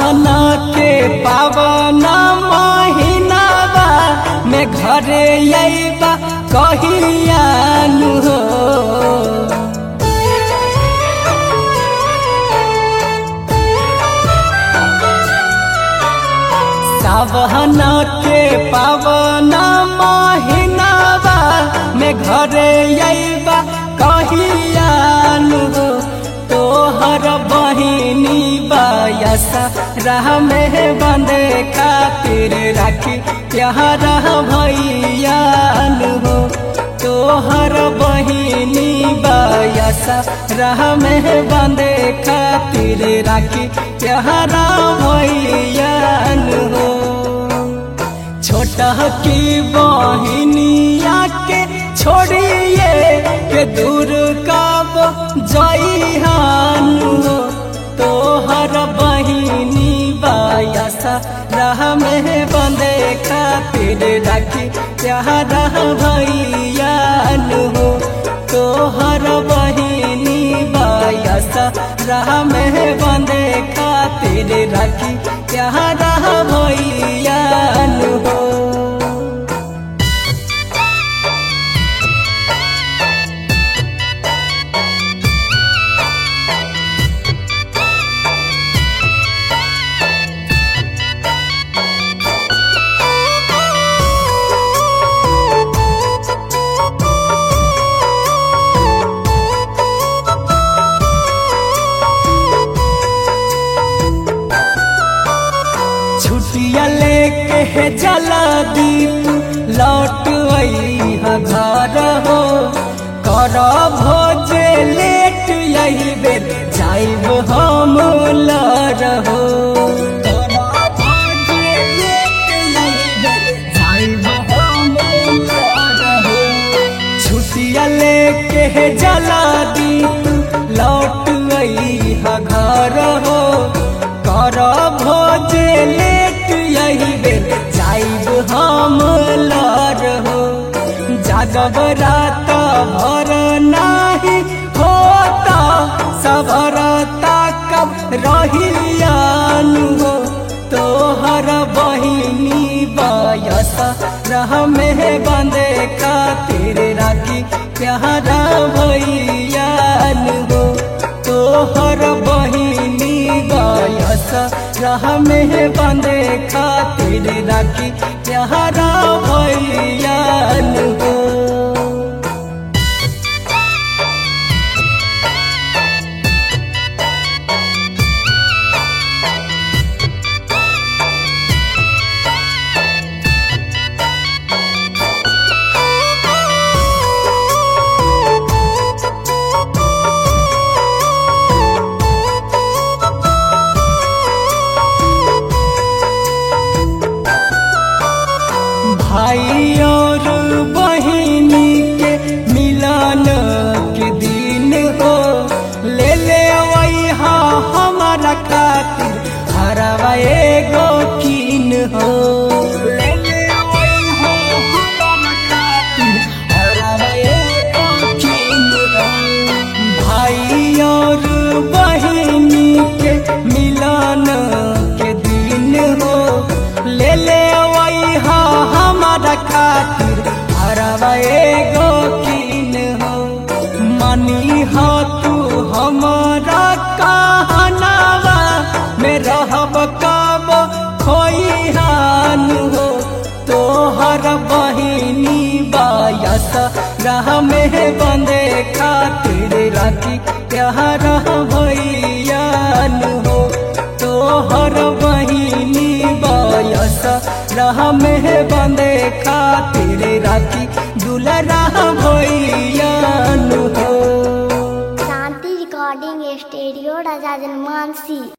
सावहना के पावन महीनावा में घरे अइबा कहियानु हो सावहना के पावन महीनावा में घरे अइबा कहियानु हो तोहर बहिनी बायसा राह में बंदे खातिर राखी प्यार भैयान हो तोहर बहिनी बायसा राह में बंदे खातिर राखी प्यार भैयान हो छोटा की बहिनिया के छोड़िए के दूर कब जइहान हो तोहर बहिनी बायसा राह में बंदे खातिर राखी प्यार भैयान हो तोहर बहिनी बायसा राह में बंदे खातिर राखी प्यार भैयान हो छुट्टिया लेके है जला दीप लौट अइहा घर हो कर भोजे लेट यही बेर जाइब हम लर हो छुट्टिया लेके है जला दीप लौट अइहा घर हो कर भोजे लेट यही बेर जाइब हम लर हो जागब रात भर नाही होता सबरता कब रहियान हो तोहर बहिनी बयस रह में बंदे खातिर राखी प्यारा भैयान हो तोहर बहिनी गयस राह में बंदे खातिर राखी प्यारा भैयान हो भाई और बहिनी के मिलन के दिन हो ले ले वैहा हमारा खातिर हरवा एगो कीन हो ले ले वैहा हमारा खातिर हरवा एगो कीन हो भाई और बहिनी के मिलन के दिन हो ले ले वैहा हमारा खातिर हरवा एगो कीन हो मनी हो तू हमारा कहनावा में रहब कब खोइहान हो तोहर बहिनी बायस राह में बंदे खातिर राखी प्यार भैयान हो तोहर बहिनी बायस राह में बंदे खातिर राखी दुलरा भैयान हो शांति रिकॉर्डिंग स्टूडियो राजा जनमानसी